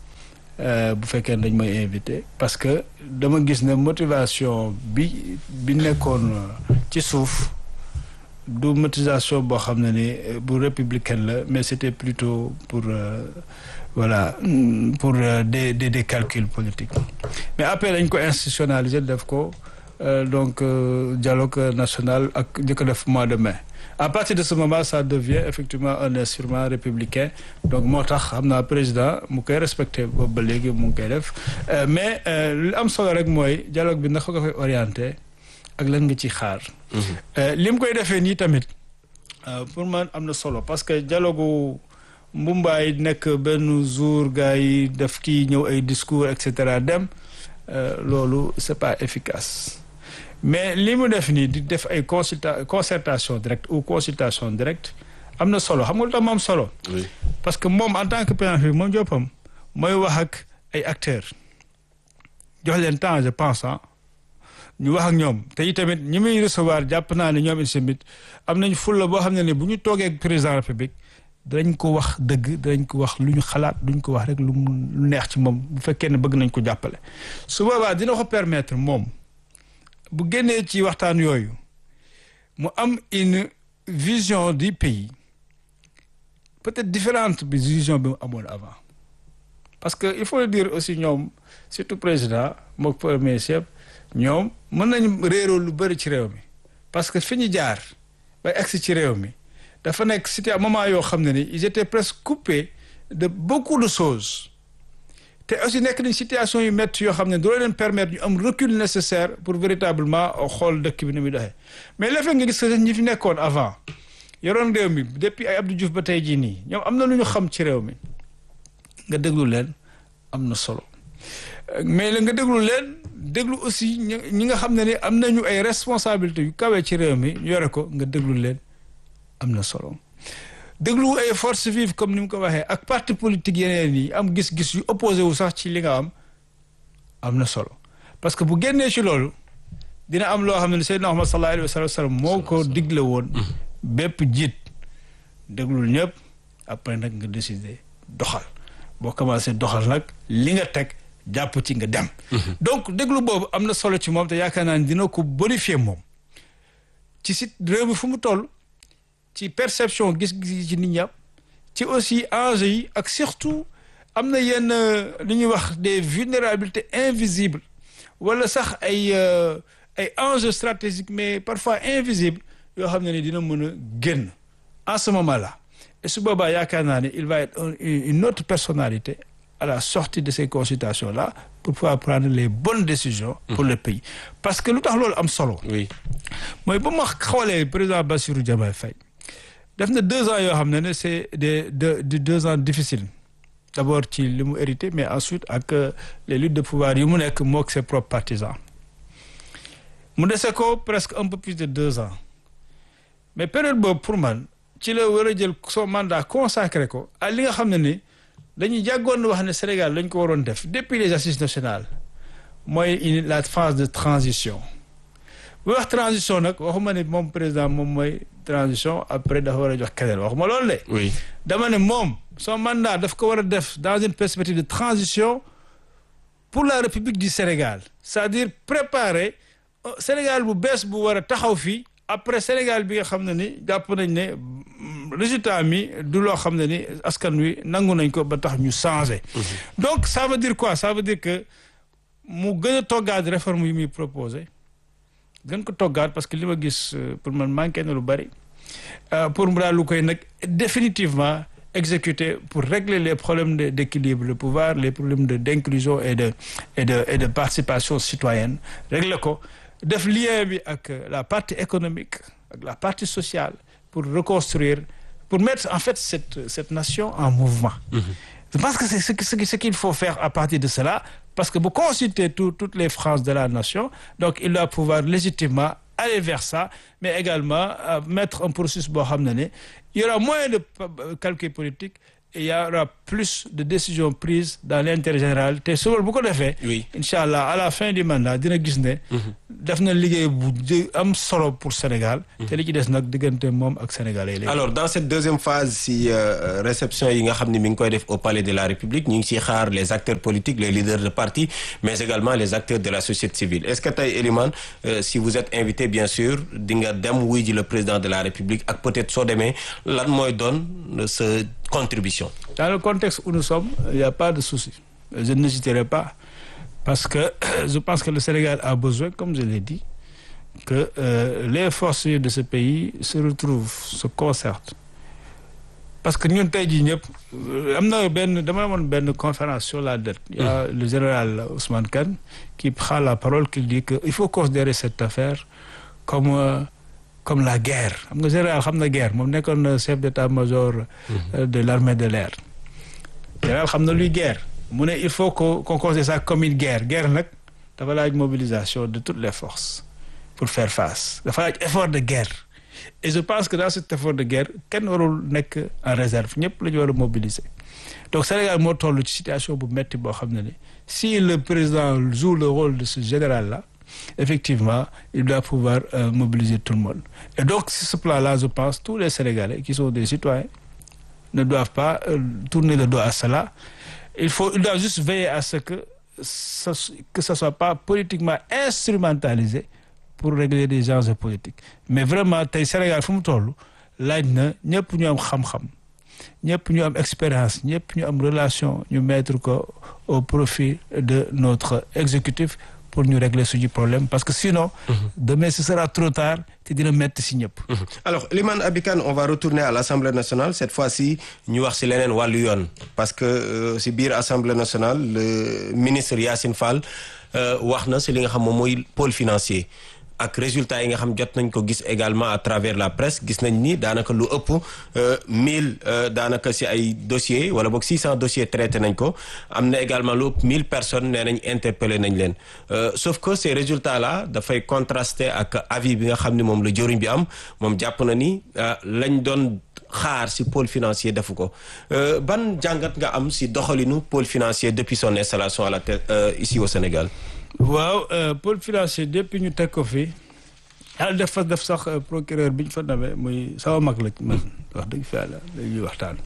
bu fekkee dañ may invité parce que dama gis ne motivation bi bi nekkoon ci suuf du motivation boo xam ne ni bu républicaine la mais c'était plutôt pour voilà pour des des des calculs politiques mais après dañ ko institutionnaliser def ko donc dialogue national ak njëkk def mois de mai à partir de ce moment ça devient effectivement un instrument républicain donc moo tax xam naa président mu koy respecté boobu ba léegi mu ngi koy def mais li am solo rek mooy dialogue bi naka nga koy orienté ak lan nga ci xaar li mu koy defee nii tamit pour man am na solo parce que dialogue mbumbaay nekk benn jour gars yi def kii ñëw ay discours et cetera dem loolu c'est pas efficace mais li mu def nii di def ay consulta concertation directe ou consultation directe am na solo xam nga lu tax mu am solo. parce que moom en tant que président moom joppam mooy wax ak ay acteurs jox leen temps je pense ah ñu wax ak ñoom te itamit ñi muy recevoir jàpp naa ne ñoom itamit am nañ fulla boo xam ne ni bu ñu toogee ak président république danañ ko wax dëgg danañ ko wax lu ñu xalaat duñ ko wax rek lu mu lu neex ci moom bu fekkee ne bëgg nañ ko jàppale su boobaa dina ko permettre moom. bu génnee ci waxtaan yooyu mu am une vision du pays peut-être différente bi vision bi mu amoon avant parce que il faut le dire aussi ñoom surtout président mook premier chef ñoom mën nañu réeroo lu bëri ci réew mi parce que fi ñu jaar ba egsi ci réew mi dafa nekk c'était un moment yoo xam ne ni ils étaient presque coupés de beaucoup de choses te aussi nekk nañ situation yu métti yoo xam ne doo leen permettre ñu am recul nécessaire pour véritablement xool dëkk bi ni muy doxee mais le fait nga gis que ñi fi nekkoon avant yoroon réew mi depuis ay Abdou Diouf ba tey jii nii ñoom am na lu ñu xam ci réew mi nga déglu leen am na solo mais la nga déglu leen déglu aussi ñi nga xam ne ni am nañu ay responsabilités yu kawee ci réew mi ñu yore ko nga déglu leen am na solo déglu ay forces vives comme ni mu ko waxee ak parti politique yeneen yi am gis-gis yu opposé wu sax ci li nga am am na solo parce que bu génnee ci loolu dina am loo xam ne Seydina Muhammad sallallahu alayhi wa sallam moo ko digle woon bépp jiit déglul ñëpp après nag nga décider doxal boo commencé doxal nag li nga teg jàpp ci nga dem donc déglu boobu am na solo ci moom te yaakaar naa ne dina ko bonifier moom ci si réew mi fu mu toll ci perception gis-gis ci nit ña ci aussi enjeux yi ak surtout am na yenn li ñuy wax des vulnérabilités invisibles wala sax ay ay enjeux stratégiques mais parfois invisibles yoo xam ne ni dina mën a génn en ce moment là et su boobaa yaakaar naa ne il va être une autre personnalité à la sortie de ces consultations là pour pouvoir prendre les bonnes décisions pour le pays parce que lu tax loolu am solo oui mooy ba ma xoolee président Bassirou Diomaye Faye def na deux ans yoo xam ne ne c'est des de deux ans difficiles d'abord ci li mu hérité mais ensuite ak les luttes de pouvoir yi mu nekk mook ses propres partisans mu dese ko presque un peu plus de deux ans mais période boobu pour man ci la war a jël son mandat consacré ko à li nga xam ne ni dañuy jàggoon wax ne Sénégal lañ ko waroon def depuis les assises nationales mooy la phase de transition bu wax transition nag waxuma ne moom président moom mooy transition après dafa war a jox keneen waxuma loolu de. oui dama ne moom son mandat daf ko war a def dans une perspective de transition pour la République du Sénégal c'est-à-dire préparer Sénégal bu bees bu war a taxaw fii après Sénégal bi nga xam ne ni jàpp nañ ne résultat mi du loo xam ne ni askan wi nangu nañ ko ba tax ñu changer. donc ça veut dire quoi ça veut dire que mu gën a toggaat réforme yi muy proposé. gën ko toggaat parce que li ma gis pour man manqué na lu bari pour mu daal lu koy nag définitivement exécuter pour régler les problèmes de d'équilibre de pouvoir les problèmes de d'inclusion et de et de et de participation citoyenne régler ko def lien bi ak la partie économique ak la partie sociale pour reconstruire pour mettre en fait cette cette nation en mouvement. Je pense que c'est ce, ce, ce qu'il faut faire à partir de cela parce que vous consultez tout, toutes les franges de la nation donc il doit pouvoir légitimement aller vers ça mais également euh, mettre un processus boo xam ne ne il y aura moins de calcul politique et il y aura plus de décisions prises dans l'intérêt général te suba bu ko defee. oui incha allah à la fin du mandat dina gis ne. def na liggéey bu am solo pour Sénégal. te li ci des nag diggante moom ak sénégalais yi. alors dans cette deuxième phase si euh, réception yi nga xam ne mi ngi koy def au palais de la République ñu ngi siy xaar les acteurs politiques les leaders de parti mais également les acteurs de la société civile est-ce que tey Elimane euh, si vous êtes invité bien sûr di nga dem wuy ji le président de la République ak peut-être soo demee lan mooy doon sa contribution. dans le contexte où nous sommes il y a pas de souci je n'hésiterai pas parce que je pense que le Sénégal a besoin comme je l'ai dit que euh, les forces de ce pays se retrouvent se concertent parce que ñun tey jii ñëpp am na benn dama amoon benn conférence sur la dette il y a le général Ousmane Kane qui prend la parole qui dit que il faut considérer cette affaire comme euh, comme la guerre xam nga général xam na guerre moom nekkoon na chef d'état-major de l'armée de l'air général xam na luy guerre mu ne il faut que qu'on considère ça comme une guerre guerre nag dafa laaj mobilisation de toutes les forces pour faire face dafa laaj effort de guerre et je pense que dans cet effort de guerre kenn warul nekk en réserve ñëpp la ñu war a mobiliser donc Sénégal moo toll ci situation bu metti boo xam ne ne si le président joue le rôle de ce général là effectivement il doit pouvoir euh, mobiliser tout le monde et donc sur ce plan-là je pense tous les Sénégalais qui sont des citoyens ne doivent pas euh, tourner le dos à cela il faut il doit juste veiller à ce que ça que ça soit pas politiquement instrumentalisé pour régler des enjeux politiques mais vraiment tey Sénégal fu mu toll laaj na ñëpp ñu am xam-xam ñëpp ñu am expérience ñëpp ñu am relation ñu mettre ko au profit de notre exécutif pour ñu régler suñu problème parce que sinon demain ce sera trop tard te dina metti si ñëpp alors Elimane Abi Kane on va retourner à l'Assemblée nationale cette fois-ci ñu wax si leneen wàllu yoon parce que euh, si biir Assemblée nationale le ministre Yacine Fall euh, wax na si li nga xam moom mooy pôle financier ak résultats yi nga xam jot nañ ko gis également à travers la presse gis nañ ni daanaka lu ëpp mille daanaka si ay dossiers wala boog six cent dossiers traités nañ ko am na également lu ëpp mille personnes nee nañ interpellé nañ leen sauf que ces résultats là dafay contraster ak avis bi nga xam ni moom la jëriñ bi am moom jàpp na ni lañ doon xaar si pôle financier defu ko ban jàngat nga am si doxalinu pôle financier depuis son installation à la tête ici au Sénégal. waaw pôle financier depuis ñu teg ko fi yàlla def fa def sax procureur bi ñu fa namee muy sama mag la man wax dëgg fa yàlla dañuy waxtaan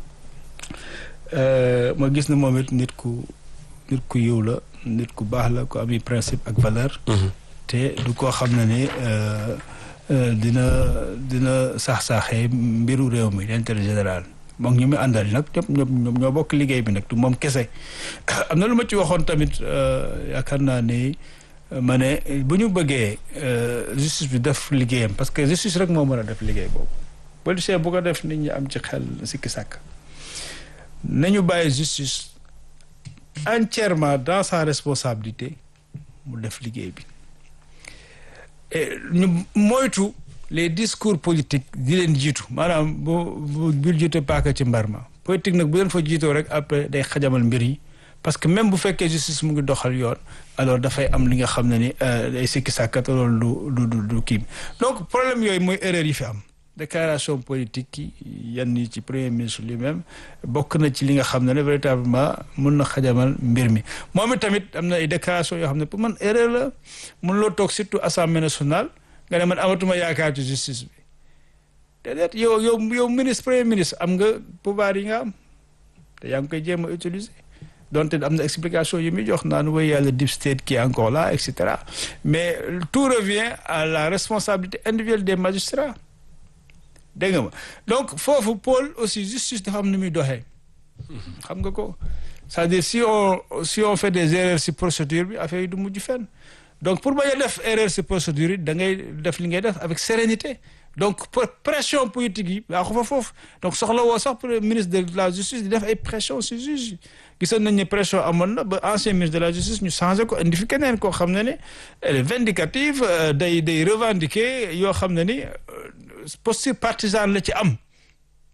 ma gis ne moom it nit ku nit ku yiw la nit ku baax la ku ami principe ak valeur te du koo xam ne ni dina dina sax-saaxee mbiru réew mi l'intérêt général moom ñu muy àndal nag ñëpp ñoom ñoo bokk liggéey bi nag du moom kese am na lu ma ci waxoon tamit yaakaar naa ni ma ne bu ñu bëggee justice bi def liggéeyam parce que justice rek moo mën a def liggéey boobu policier bu ko def nit ñi am ci xel sikki sàkk nañu bàyyi justice entièrement dans sa responsabilité mu def liggéey bi et ñu moytu les discours politiques di leen jiitu maanaam bu bu bul jiite paaka ci mbar ma politique nag bu leen fa jiitoo rek après day xajamal mbir yi parce que même bu fekkee justice mu ngi doxal yoon alors dafay am li nga xam ne ni day sikki sàkkat loolu du du du kii donc problème yooyu mooy erreur yi fi am déclaration politique yi yenn yi ci premier ministre lui-même bokk na ci li nga xam ne ne véritablement mun na xajamal mbir mi moom tamit am na ay déclaration yoo xam ne pour man erreur la mun loo toog surtout assemblée nationale nga ne man amatuma yaakaar ci justice bi déedéet yow yow yow ministre premier ministre am nga pouvoir yi nga am te yaa ngi koy jéem a utiliser donte am na explication yi muy jox naan woy yàlla deep state qui est encore là et cetera mais tout revient à la responsabilité individuelle des magistrats dégg nga ma donc foofu Paul aussi justice dafa am nu muy doxee xam nga ko c'est-à-dire si on si on fait des erreurs si procédure bi affaire yi du mujj fenn donc pour bañ a def erreur si procédure yi da ngay def li ngay def avec sérénité donc pression politique yi yaa ko fa foofu donc soxla woo sax pour le ministre de la justice di def ay pression si juge yi gisoon nañ ne pression amoon na ba ancien ministre de la justice ñu changé ko indi fi keneen koo xam ne ne elle est vindicative day day revendiquer yoo xam ne ni posture partisane la ci am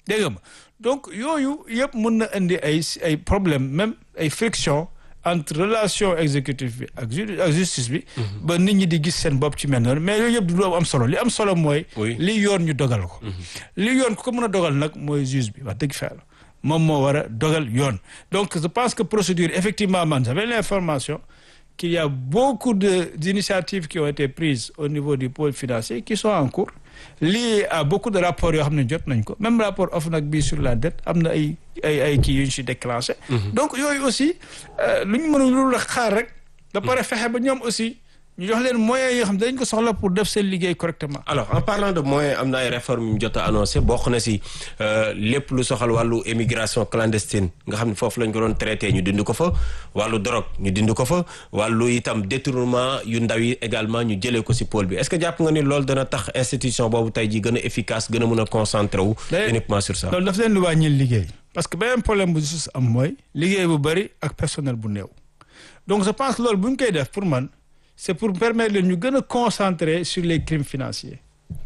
dégg nga ma donc yooyu yëpp mun na indi ay ay problème même ay friction entre relation exécutive bi ak ak justice bi ba nit ñi di gis seen bopp ci mel noonu mais yooyu yëpp du am solo li am solo mooy li yoon ñu dogal ko li yoon ku ko mën a dogal nag mooy juge bi wax dëgg fa yàlla moom moo war a dogal yoon donc je pense que procédure effectivement man j'avais l'information qu'il y a beaucoup de d'initiatives qui ont été prises au niveau du pôle financier qui sont en cours liées à beaucoup de rapports yoo xam ne jot nañ ko même rapport OFNAC bi sur la dette am na ay ay ay kii yu ñu si déclenché donc yooyu aussi lu ñu mënul lu la xaar rek da pare fexe ba ñoom aussi ñu jox leen moyens yoo xam ne dañ ko soxla pour def seen liggéey correctement alors en parlant de moyens am na ay réformes yu mu jot a annoncé bokk na si lépp lu soxal wàllu émigration clandestine nga xam ne foofu lañ ko doon traité ñu dindi ko fa wàllu drogue ñu dindi ko fa wàllu itam détournement yu ndaw yi également ñu jëlee ko si pôle bi est-ce que jàpp nga ni loolu dana tax institution boobu tey ji gën a efficace gën a mën a concentré wu uniquement sur ça loolu daf leen di wàññil liggéey parce que beneen problème bu justice am mooy liggéey bu bëri ak personnel bu néew donc je pense loolu bu ñu koy def pour man c'est pour permettre leen ñu gën a concentrer sur les crimes financiers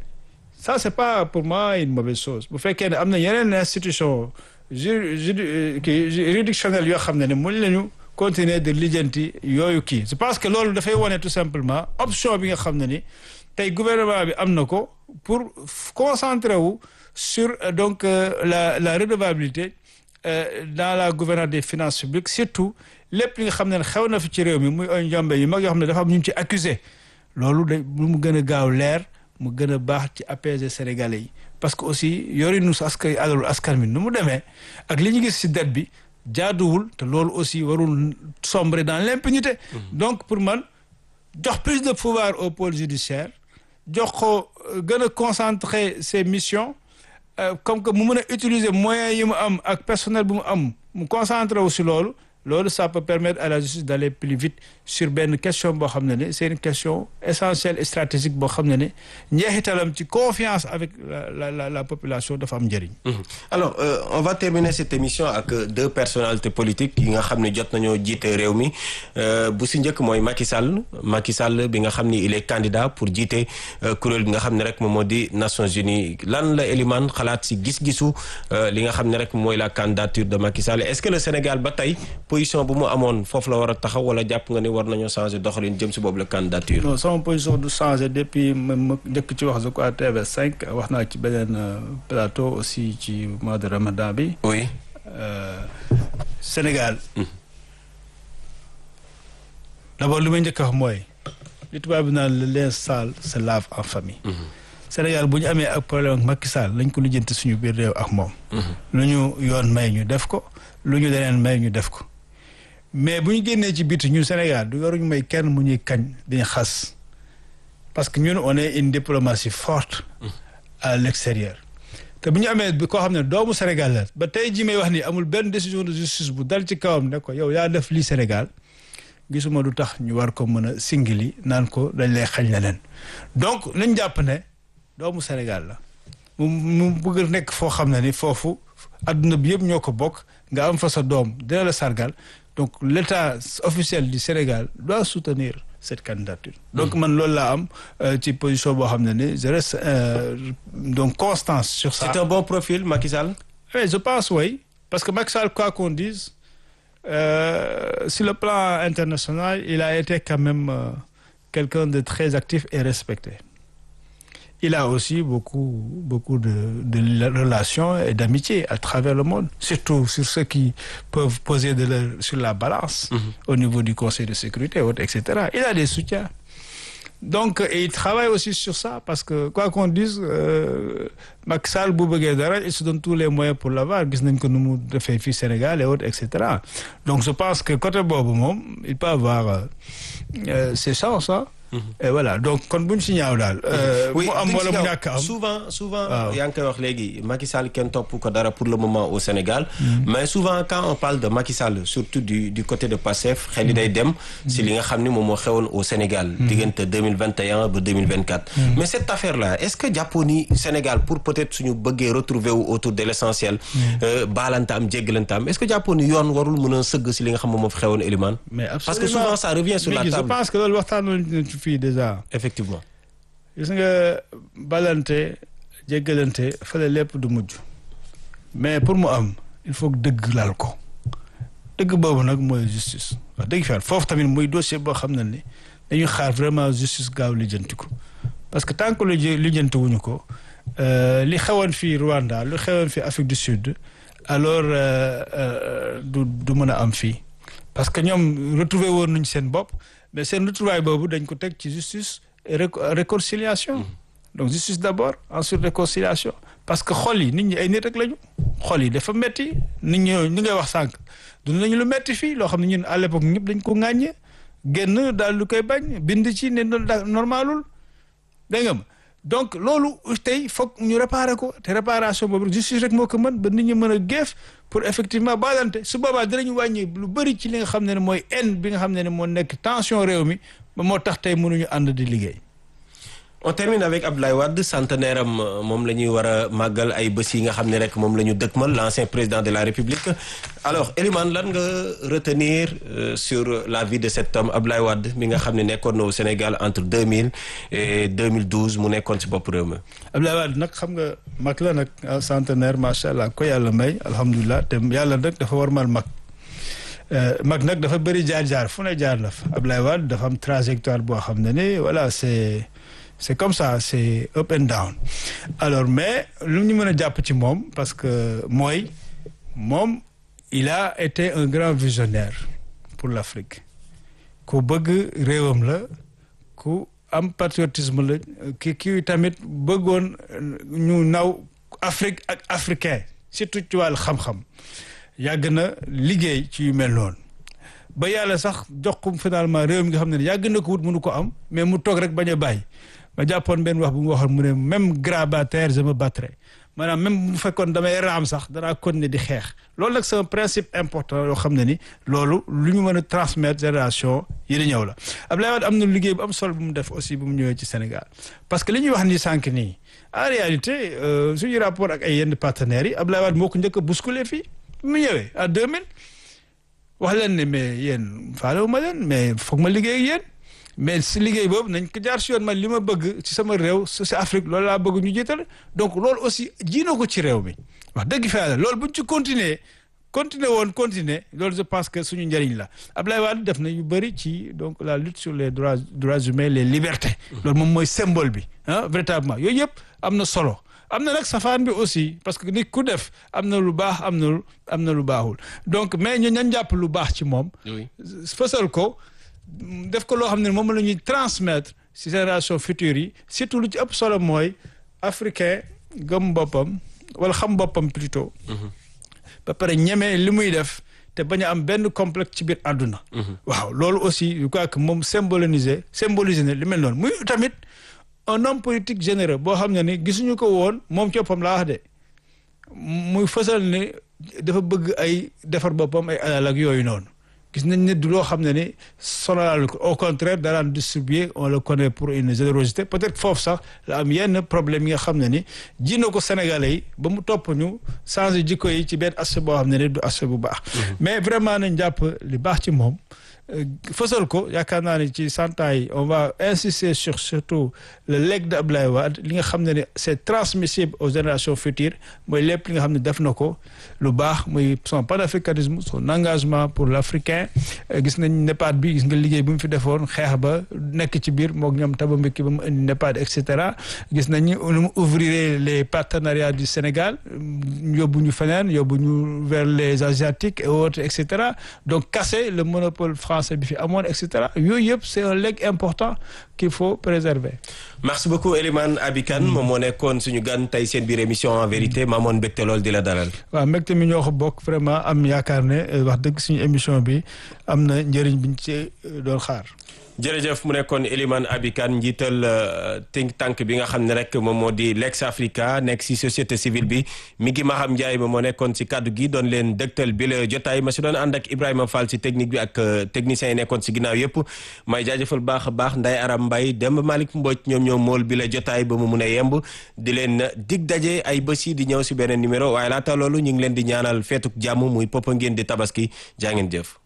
ça c'est pas pour moi une mauvaise chose bu fekkee ne am na yeneen institution ju ju kii juridictionnelle yoo xam ne ne mën nañu continuer de lijjanti yooyu kii je pense que loolu dafay wane tout simplement option bi nga xam ne ni tey gouvernement bi am na ko pour concentrer wu sur donc la la redevabilité dans la gouvernance des finances publiques surtout lépp li nga xam ne xew na fi ci réew mi muy ay njombe yu mag yoo xam ne dafa am ñu ci accusé loolu da lu mu gën a gaaw leer mu gën a baax ci apaiser sénégalais yi parce que aussi yorinu sa askan alalu askan mi nu mu demee ak li ñu gis ci dette bi jaaduwul te loolu aussi warul sombrer dans l'impunité donc pour man jox plus de pouvoir au pôle judiciaire jox ko gën a concentrer ses missions comme que mu mën a utiliser moyens yi mu am ak personnel bu mu am mu concentré wu si loolu loolu ça peut permettre à la justice d'aller plus vite sur benn question boo xam ne ne c'est une question essentielle et stratégique boo xam ne ne njeexitalam ci confiance avec la la la population dafa am njëriñ. alors euh, on va terminer cette émission ak deux personnalités politiques yi nga xam ne jot nañoo jiite réew mi bu si njëkk mooy Macky Sall Macky Sall bi nga xam ni il est candidat pour jiite kuréel bi nga xam ne rek moom moo di Nations Unies lan la Elimane xalaat si gis-gisu li nga xam ne rek mooy la candidature de Macky Sall est-ce que le Sénégal ba tey. position bu mu amoon foofu la war a taxaw wala jàpp nga ni war nañoo changer doxalin jëm si boobu la candidature. non sama position du changer depuis ma ma njëkk ci wax je crois TV5 wax naa ci beneen plateau aussi ci mois de Ramadan bi. oui. Sénégal. d'abord li may njëkk a wax mooy. li tubaab bi naan le linge sale se lave en famille. Sénégal bu ñu amee ak problème ak Macky Sall lañ ko lijjanti suñu biir réew ak moom. lu ñu yoon may ñu def ko lu ñu leneen may ñu def ko. mais bu ñu génnee ci biti ñu Sénégal du waruñu may kenn mu ñuy kañ dañu xas parce que ñun on est une diplomatie forte à l'extérieur te bu ñu amee koo xam ne doomu Sénégal la ba tey ji may wax ni amul benn décision de justice bu dal ci kawam ne ko yow yaa def lii Sénégal gisuma du tax ñu war ko mën a singili naan ko dañ lay xañ leneen donc nañ jàpp ne doomu Sénégal la mu mu bëgg nekk foo xam ne ni foofu adduna bi yëpp ñoo ko bokk nga am fa sa doom dina la sargal donc l'état officiel du Sénégal doit soutenir cette candidature donc man loolu laa am ci position boo xam ne ni je reste donc constance sur ça c'est un bon profil Macky Sall oui je pense oui parce que Macky Sall quoi qu'on dise euh, sur le plan international il a été quand même euh, quelqu'un de très actif et respecté il a aussi beaucoup beaucoup de de relations et d'amitié à travers le monde surtout sur ceux qui peuvent poser de leur sur la balance mm -hmm. au niveau du Conseil de sécurité et etc il a des soutiens donc et il travaille aussi sur ça parce que quoi qu'on dise euh, Macky Sall bu bëggee dara il se donne tous les moyens pour l'avoir gis nañ ko nu mu defee fii Sénégal et autres et cetera donc je pense que côté boobu moom il peut avoir euh, ses chances hein et voilà donc kon bu ñu si ñaaw daal. oui mu am wala mu ñàkk am souvent souvent. yaa ngi koy wax léegi Macky Sall kenn topp ko dara pour le moment au Sénégal. mais souvent quand on parle de Macky Sall surtout du du côté de Pastef xel yi day dem. si li nga xam ni moom moo xewoon au Sénégal. diggante deux mille vingt et un ba deux mille vingt quatre. mais cette affaire là est ce que jàppoon ni Sénégal pour peut être suñu bëggee retrouver wu autour de l' essentiel. baalante am jéggalante am est ce que jàppoon ni yoon warul mën a sëgg si li nga xam moom moo fi xewoon Elimane. mais absolument parce que souvent ça revient sur la mais table je pense que loolu waxtaan fii déjà effectivement gis nga balante jéggalante fële lépp du mujj mais pour mu am il faut que dëgg laal ko dëgg boobu nag mooy justice wax dëgg fa foofu tamit muy dossier boo xam ne ni dañuy xaar vraiment justice gaaw lijjanti ko parce que tant que lu lijjanti wuñu ko li xewoon fii Rwanda lu xewoon fii Afrique du Sud alors du du mën a am fii parce que ñoom retrouvé woon nañu seen bopp mais seen retrouvaille boobu dañ ko teg ci justice et réconciliation donc justice d'abord ensuite réconciliation parce que xol yi nit ñi ay nit rek lañu xol yi dafa metti nit ñi ñi ngay wax sànq dund nañu lu metti fii loo xam ne ñun à l'époque ñëpp dañ ko ŋàññe génn daal lu koy bañ bind ci ne normalul dégg nga ma donc loolu tey foog ñu réparer ko te réparation boobu justice rek moo ko mën ba nit ñi mën a géef pour effectivement baalante su boobaa dinañu wàññi lu bëri ci li nga xam ne ne mooy haine bi nga xam ne ne moo nekk tension réew mi ba moo tax tey mënuñu ànd di liggéey on termine avec Abdoulaye Wade centenaire am moom la ñuy war a màggal ay bés yi nga xam ne rek moom la ñu dëkkmal l'ancien président de la République alors Elimane lan nga retenir euh, sur la vie de cet homme Abdoulaye Wade mi nga xam ne nekkoon na au Sénégal entre 2000 et 2012 mu nekkoon ci bopp réew mi. Abdoulaye Wade nag xam nga mag la nag centenaire macha allah ko yàlla may alhamdulilah te yàlla nag dafa war mal mag. mag nag dafa bëri jaar-jaar fu ne jaar na fa Abdoulaye Wade dafa am trajectoire boo xam ne ni voilà c'est c'est comme ça c'est up and down alors mais lu ñu mën a jàpp ci moom parce que mooy moom il a été un grand visionnaire pour l'Afrique ku bëgg réewam la ku am patriotisme la ki kii tamit bëggoon ñu naw Afrique ak africain surtout ci wàllu xam-xam yàgg na liggéey ci yu mel noonu ba yàlla sax jox ko finalement réew mi nga xam ne yàgg na ko wut mënu ko am mais mu toog rek bañ a bàyyi ma jàppoon benn wax bu mu waxoon mu ne même grabataire je me battrai maanaam même bu fekkoon damay raam sax danaa continuer di xeex loolu nag c'est un principe important yoo xam ne ni loolu lu ñu mën a transmettre génération yi di ñëw la Abdoulaye Wade am na liggéey bu am solo bu mu def aussi bu mu ñëwee ci Sénégal parce que li ñuy wax ni sànq nii en réalité suñu rapport ak ay yenn partenaires yi Abdoulaye Wade moo ko njëkk a bousculer fii mu ñëwee en 2000 wax leen ne mais yéen faalewu ma leen mais foog ma liggéey ak yéen mais si liggéey boobu nañ ko jaar si yoon man li ma bëgg ci sama réew si Afrique loolu laa bëgg ñu jiital donc loolu aussi ji na ko ci réew mi wax dëgg fa yàlla loolu buñ ci continuer continuer woon continuer loolu je pense que suñu njëriñ la Abdoulaye Wade def na yu bëri ci donc la lutte sur les droits droits humains les libertés loolu moom mooy symbole bi ah véritablement yooyu yëpp am na solo am na nag safaan bi aussi parce que nit ku def am na lu baax am na lu am na lu baaxul donc mais ñu ñan jàpp lu baax ci moom fësal ko def ko loo xam ne moom la ñuy transmettre ci génération future yi surtout lu ci ëpp solo mooy africain gëm boppam wala xam boppam plutôt ba pare ñeme li muy def te bañ a am benn complexe ci biir àdduna waaw loolu aussi je crois que moom symboliser symboliser ne li mel noonu muy tamit un homme politique généreux boo xam ne ni gisuñu ko woon moom ci boppam laa wax de muy fësal ne dafa bëgg ay defar boppam ay alal ak yooyu noonu gis nañ ne du loo xam ne ni sonalal ko au contraire daraan distribuer on le connaît pour une générosité peut-être foofu sax la am yenn problème yi nga xam ne ni ji na ko Sénégalais yi ba mu topp ñu changer jikko yi ci benn aspect boo xam ne ni du aspect bu baax mais vraiment nañ jàpp li baax ci moom fësal ko yaakaar naa ne ci cent ans yi on va insister sur surtout le legs de Abdoulaye Wade li nga xam ne ne c'est transmissible aux générations futures mooy lépp li nga xam ne def na ko lu baax muy son panafricanisme son engagement pour l'africain gis nañ NEPAD bi gis nga liggéey bi mu fi defoon xeex ba nekk ci biir mook ñoom Thabo Mbeki ba mu indi NEPAD et cetera gis nañ ni mu ouvrir les partenariats du Sénégal yóbbu ñu feneen yóbbu ñu vers les asiatiques et autres et cetera donc casser le monopole français bi fi amoon et cetera yooyu yëpp c'est un legs important qu'il faut préserver. merci beaucoup Elimane Abikan moom moo nekkoon suñu gan tey seen biir émission en vérité maamoon mbégte lool di la dalal. waaw mbégte mi ñoo ko bokk vraiment am yaakaar ne wax dëgg suñu émission bi am na njëriñ biñ ci doon xaar. jërëjëf mu nekkoon Elimane Abikan njiital think tank bi nga xam ne rek moom moo di Lex Africa nekk si société civile bi mi ngi Maham Ndiaye moom moo nekkoon si kaddu gi doon leen dëgtal bi la jotaay ma si doon ànd ak Ibrahima Fall si technique bi ak techniciens yi nekkoon si ginnaaw yëpp may jaajëfal baax a baax Nday Aram Mbaye Demba Malick Mbodj ñoom ñoom mool bi la jotaay ba mu mun a yemb di leen dig daje ay bés yi di ñëw si beneen numéro waaye laata loolu ñu ngi leen di ñaanal feetuk jàmm muy popa ngeen di tabaski jaa ngeen jëf